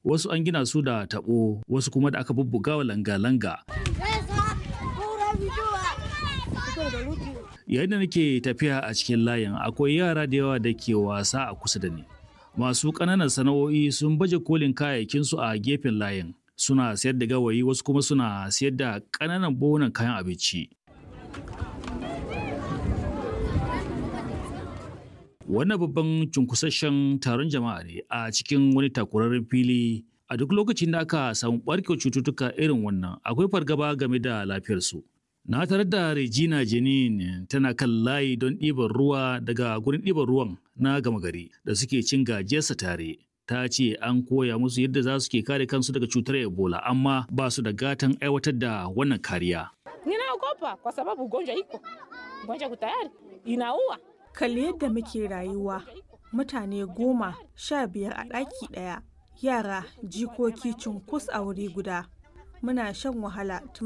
wasu an gina su da taɓo wasu kuma da aka bubbuga wa langa-langa yayin da nake tafiya a cikin layin akwai yara da yawa da ke wasa a kusa da ni masu ƙananan sana'o'i sun baje kolin kayayyakinsu a gefen layin suna sayar da gawayi wasu kuma suna sayar da ƙananan buhunan kayan abinci wannan babban cunkusasshen taron jama'a ne a cikin wani takurarren fili a duk lokacin da aka samu ɓarkewar cututtuka irin wannan akwai fargaba game da lafiyarsu Na tarar da Regina Jenin tana kan layi don ɗiban ruwa daga gurin ɗiban ruwan na gama gari da suke cin gajiyarsa tare. Ta ce an koya musu yadda za su ke kare kansu daga cutar Ebola amma ba su da gatan aiwatar da wannan kariya. Ninaogopa kwa sababu ugonjwa iko. Ugonjwa tayari inaua. Kalli yadda muke rayuwa. Mutane goma sha biyar a ɗaki ɗaya. Yara jikoki cunkus a wuri guda. Muna shan wahala tun